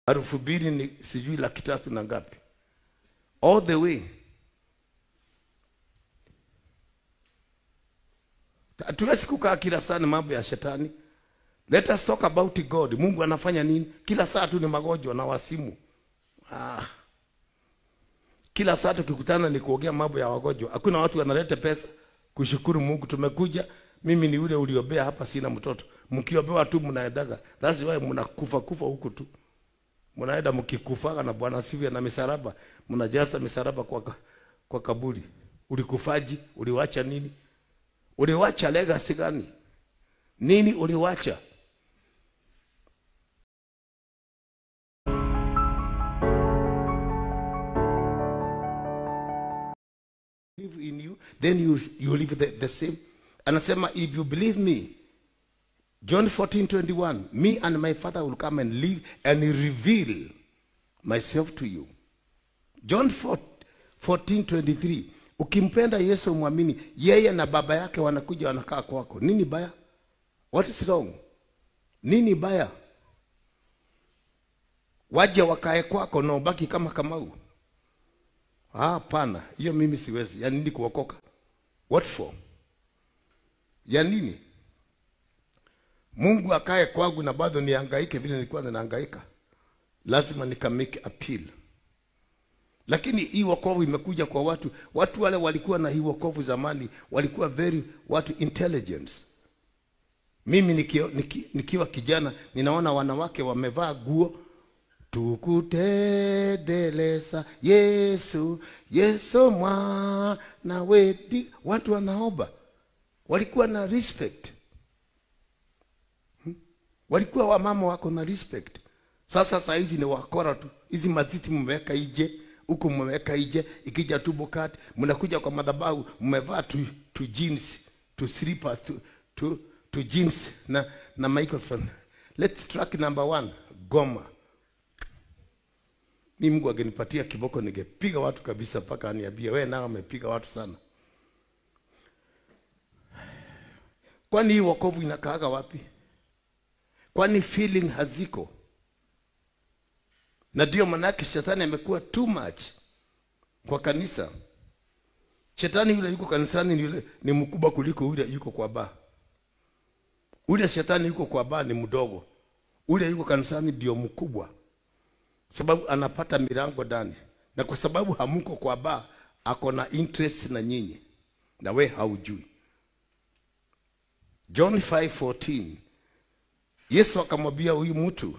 elfu mbili ni sijui laki tatu na ngapi, all the way. Hatuwezi kukaa kila saa ni mambo ya shetani. Let us talk about God. Mungu anafanya nini? Kila saa tu ni magonjwa na wasimu. Ah. Kila saa tukikutana ni kuongea mambo ya wagonjwa. Hakuna watu wanaleta pesa kushukuru Mungu. Tumekuja, mimi ni ule uliobea hapa, sina mtoto. Mkiobewa tu mnaendaga. That's why mnakufa kufa huku tu. Mnaenda mkikufaga na Bwana sivyo na misaraba, mnajaza misaraba kwa ka- kwa kaburi. Ulikufaji, uliwacha nini? Uliwacha legacy gani? Nini uliwacha? Believe in you, then you, you live the, the same. Anasema if you believe me, John 14, 21, me and my father will come and live and reveal myself to you. John 4, 14, 23, ukimpenda Yesu umwamini, yeye na baba yake wanakuja wanakaa kwako. Nini baya? What is wrong? Nini baya? Waje wakae kwako na ubaki kama Kamau. Ah, Hapana, hiyo mimi siwezi. Ya nini kuokoka? What for? Ya nini? Mungu akae kwangu na bado nihangaike vile nilikuwa ninahangaika. Lazima nika make appeal. Lakini hii wokovu imekuja kwa watu, watu wale walikuwa na hii wokovu zamani walikuwa very watu intelligence. Mimi nikio, niki, nikiwa kijana ninaona wanawake wamevaa guo tukutedeleza Yesu, Yesu mwana wedi. Watu wanaomba, walikuwa na respect Hmm? walikuwa wamama wako na respect. Sasa saa hizi ni wakora tu, hizi maziti mmeweka ije huku, mmeweka ije, ikija tu bokati, mnakuja kwa madhabahu mmevaa tu, tu jeans tu slippers tu, tu, tu jeans na na microphone. Let's track number one, Goma. Mi Mungu angenipatia kiboko ningepiga watu kabisa mpaka aniambie wewe nao amepiga watu sana. Kwani hii wokovu inakaaga wapi? Kwani feeling haziko? Na ndio manake shetani amekuwa too much kwa kanisa. Shetani yule yuko kanisani ni yule ni mkubwa kuliko yule yuko kwa baa. Ule shetani yuko kwa baa ni mdogo, ule yuko kanisani ndio mkubwa sababu anapata milango ndani, na kwa sababu hamuko kwa baa, ako na interest na nyinyi, na we haujui. John 5:14 Yesu akamwambia huyu mtu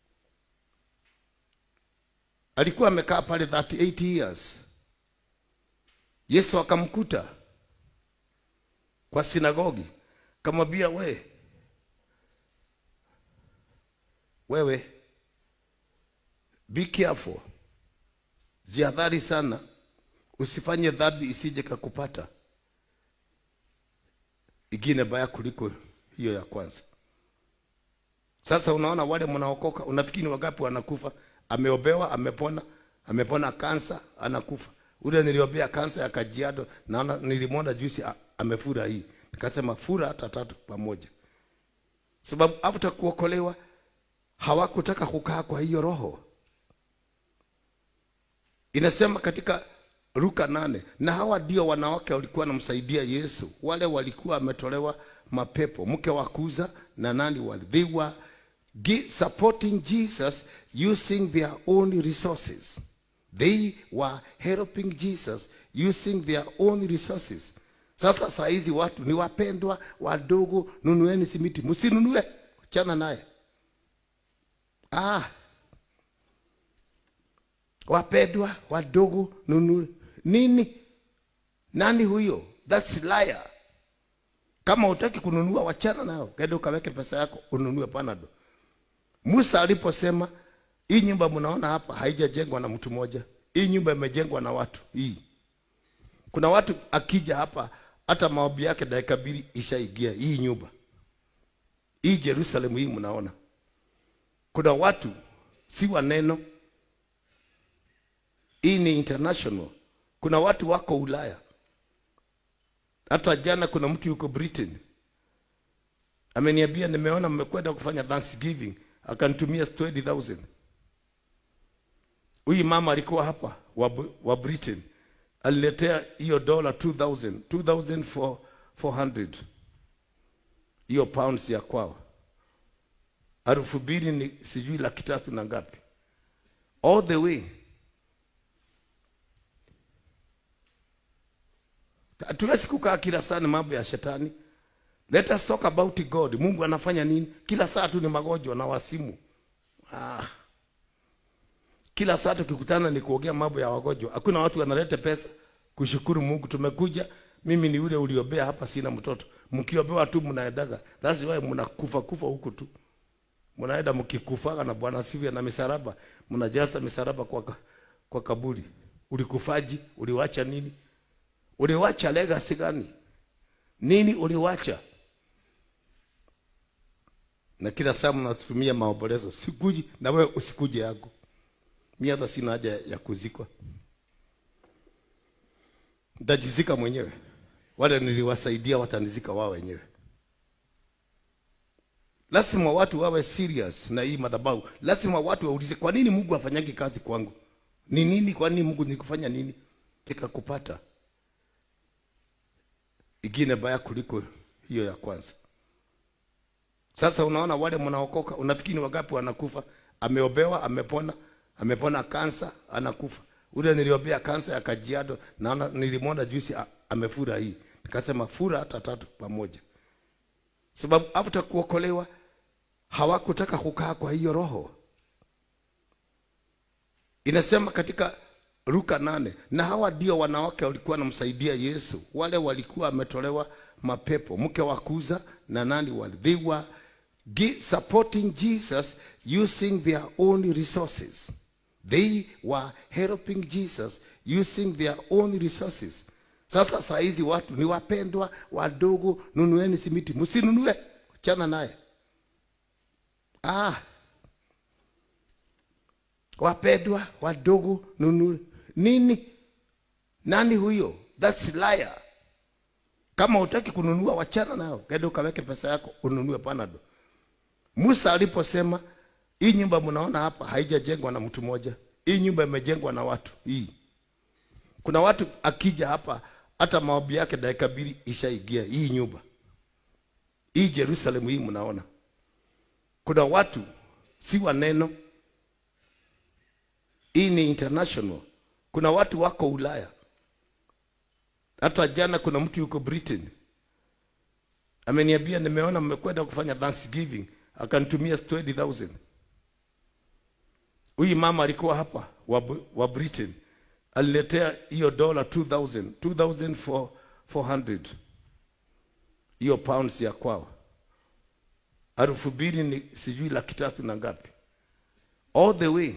alikuwa amekaa pale 38 years. Yesu akamkuta kwa sinagogi, akamwambia we, wewe Be careful. Jihadhari sana. Usifanye dhambi isije kakupata. Ingine baya kuliko hiyo ya kwanza. Sasa unaona wale mnaokoka, unafikiri ni wangapi wanakufa? Ameobewa, amepona, amepona kansa, anakufa. Ule niliombea kansa ya Kajiado, naona nilimwona juzi a- amefura hii. Nikasema fura hata tatu pamoja. Sababu after kuokolewa hawakutaka kukaa kwa hiyo roho. Inasema katika Luka nane, na hawa ndio wanawake walikuwa wanamsaidia Yesu, wale walikuwa wametolewa mapepo, mke wa Kuza na nani wale, they were gi- supporting Jesus using their own resources. They were helping Jesus using their own resources. Sasa saa hizi watu ni wapendwa wadogo, nunueni simiti, msinunue, chana naye. Ah, wapendwa wadogo nunu nini nani huyo that's liar kama utaki kununua wachana nao kenda ukaweke pesa yako ununue panado musa aliposema hii nyumba mnaona hapa haijajengwa na mtu mmoja hii nyumba imejengwa na watu hii kuna watu akija hapa hata maombi yake dakika mbili ishaigia hii nyumba hii jerusalemu hii mnaona kuna watu si wa neno hii ni international. Kuna watu wako Ulaya. Hata jana kuna mtu yuko Britain ameniambia, nimeona mmekwenda kufanya Thanksgiving, akanitumia 20,000 Huyu mama alikuwa hapa wa, wa Britain aliletea hiyo dola 2000 2400 hiyo pounds ya kwao, elfu mbili ni sijui laki tatu na ngapi, all the way. Hatuwezi kukaa kila saa ni mambo ya shetani. Let us talk about God. Mungu anafanya nini? Kila saa tu ni magonjwa na wasimu. Ah. Kila saa tukikutana ni kuongea mambo ya wagonjwa. Hakuna watu wanaleta pesa kushukuru Mungu. Tumekuja, mimi ni ule uliobea hapa, sina mtoto. Mkiobewa tu mnaendaga. That's why mnakufa kufa huku tu. Mnaenda mkikufaga na Bwana sivyo na misaraba, mnajaza misaraba kwa ka- kwa kaburi. Ulikufaji, uliwacha nini? Uliwacha legacy gani? Nini uliwacha? Na kila saa mnatumia maombolezo, sikuji na wewe usikuje yako. Mimi hata sina haja ya kuzikwa, nitajizika mwenyewe. Wale niliwasaidia watanizika wao wenyewe. Lazima watu wawe serious na hii madhabahu. Lazima watu waulize, kwa nini Mungu afanyagi kazi kwangu? Ni nini? Kwa nini Mungu nikufanya nini nikakupata ingine baya kuliko hiyo ya kwanza. Sasa unaona wale mnaokoka, unafikiri ni wangapi wanakufa? Ameobewa, amepona, amepona kansa, anakufa. Ule niliobea kansa ya Kajiado, naona nilimwona juzi a- amefura hii, nikasema fura hata tatu pamoja, sababu after kuokolewa hawakutaka kukaa kwa hiyo roho. Inasema katika Luka nane, na hawa ndio wanawake walikuwa wanamsaidia Yesu, wale walikuwa wametolewa mapepo, mke wa Kuza na nani wale, they were gi- supporting Jesus using their own resources. They were helping Jesus using their own resources. Sasa saa hizi watu ni wapendwa wadogo, nunueni simiti, msinunue, chana naye. Ah, wapendwa wadogo nunu nini nani huyo that's liar kama utaki kununua wachana nao kenda ukaweke pesa yako ununue panado musa aliposema hii nyumba mnaona hapa haijajengwa na mtu mmoja hii nyumba imejengwa na watu hii kuna watu akija hapa hata maombi yake dakika mbili ishaingia hii nyumba hii jerusalemu hii mnaona kuna watu si wa neno hii ni international. Kuna watu wako Ulaya. Hata jana kuna mtu yuko Britain ameniambia, nimeona mmekwenda kufanya Thanksgiving, akanitumia 20000 Huyu mama alikuwa hapa wa, wa Britain aliletea hiyo dola 2000 2400 hiyo pounds ya kwao, elfu mbili ni sijui laki tatu na ngapi, all the way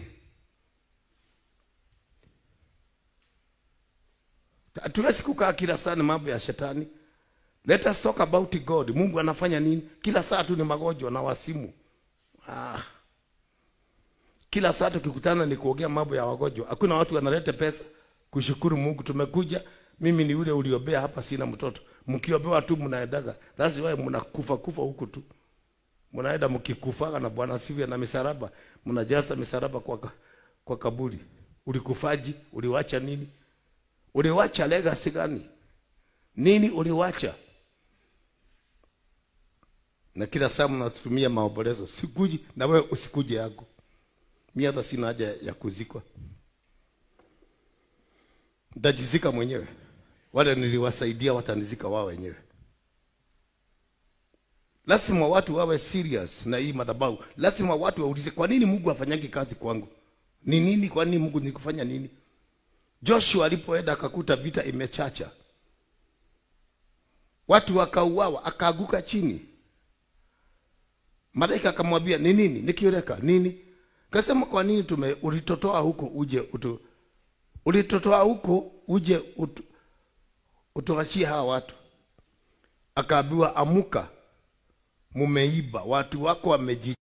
Hatuwezi kukaa kila saa ni mambo ya shetani. Let us talk about God. Mungu anafanya nini? Kila saa tu ni magonjwa na wasimu. Ah. Kila saa tukikutana ni kuongea mambo ya wagonjwa. Hakuna watu wanaleta pesa kushukuru Mungu. Tumekuja, mimi ni ule uliobea hapa, sina mtoto. Mkiobewa tu mnaendaga. That's why mnakufa kufa huku tu. Mnaenda mkikufaga na Bwana sivyo na misaraba, mnajaza misaraba kwa ka- kwa kaburi. Ulikufaji, uliwacha nini? Uliwacha legacy gani? Nini uliwacha? Na kila saa mnatumia maombolezo, sikuji na wewe usikuje yako. Mimi hata sina haja ya kuzikwa, nitajizika mwenyewe. Wale niliwasaidia watanizika wao wenyewe. Lazima watu wawe serious na hii madhabahu. Lazima watu waulize, kwa nini Mungu afanyagi kazi kwangu? Ni nini? Kwa nini Mungu nikufanya nini? Joshua alipoenda akakuta vita imechacha, watu wakauawa, akaaguka chini. Malaika akamwambia ni nini? Nikioleka nini? Kasema kwa nini tume ulitotoa huko uje utu, ulitotoa huko uje utu, utuachie hawa watu. Akaambiwa amuka, mumeiba, watu wako wameji